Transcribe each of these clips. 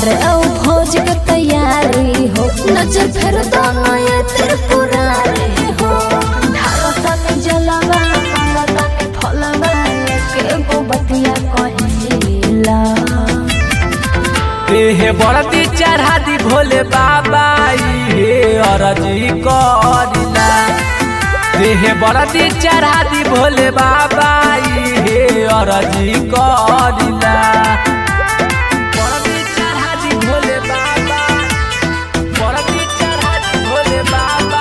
करे औ भोज के तैयारी हो नजर फेर दोनों ये त्रिपुरारी हो ढारतनी जलवा पारतनी फलवा के गो बतिया कहिला हे बड़ती चढ़ा दी भोले बाबा हे अरजी करिला हे बड़ती चढ़ा दी भोले बाबा हे अरजी करिला बड़ती चढ़ा दी भोले बाबा बड़ती चढ़ा दी भोले बाबा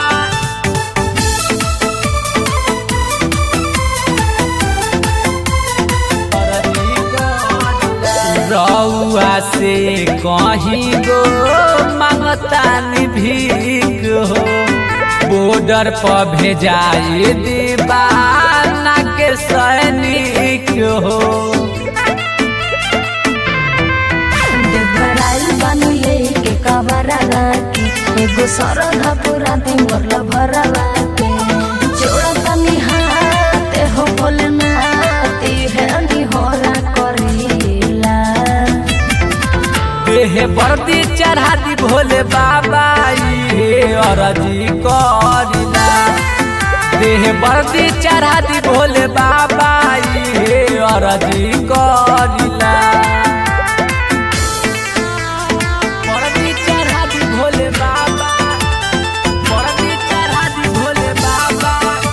रउआ से कहीं गो मांगतानी भीख हो बॉर्डर पर भेजाए दीवाना के सैनिक हो देवराइल बानी लेके कवरा के एगो सरधा पूरा दिन मोरला भरवा के जोड़ा तनी हाथ हो भोलेनाथ है निहोरा करेला देह बर्दी चढ़ा दी भोले बाबा हे अरजी करिला देह बर्दी चढ़ा दी भोले बाबा हे अरजी करिला बर्दी चढ़ा दी भोले बाबा बर्दी चढ़ा दी भोले बाबा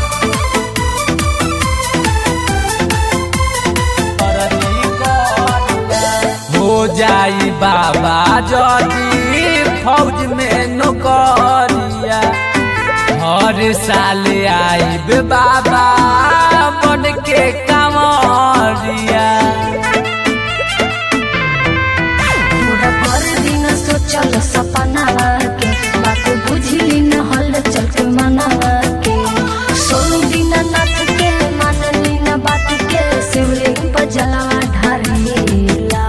हो जाई बाबा जदी फौज में नौकरिया हर साल आईब बाबा बन के कामरिया पूरा पर दिन सोचल सपना के बात बुझली न हल चल के मनावा के सोनू दिन नाथ के मानली न बात के शिवलिंग पर जलावा ढारेला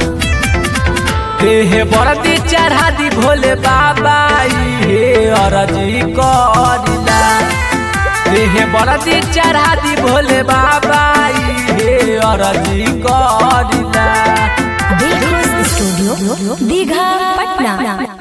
देह बरदी चढ़ा दी भोले बाबा हे अरजी करिला देह बरदी चढ़ा दी भोले बाबा हे अरजी करिला स्टूडियो दीघा पटना